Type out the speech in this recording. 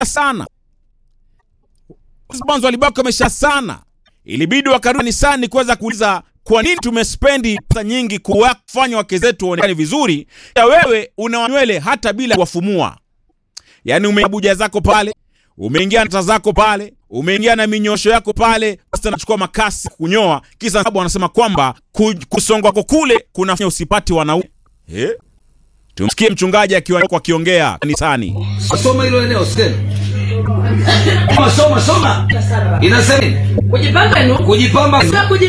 sana mwanzo walibaki wamesha sana, ilibidi wakarudi kanisani kuweza kuuliza kwa nini tumespendi pesa nyingi kuwafanya wake zetu waonekane vizuri, ya wewe una nywele hata bila kuwafumua. Yani umeabuja zako pale, umeingia nata zako pale, umeingia na minyosho yako pale, sasa anachukua makasi kunyoa, kisa sababu wanasema kwamba ku- kusongwa kwako kule kunafanya usipati wanaume eh? Tumsikie mchungaji akiwa akiongea kanisani. Soma hilo eneo tena. Soma soma soma. Inasema nini? Kujipamba ni Kujipamba Sio kujipamba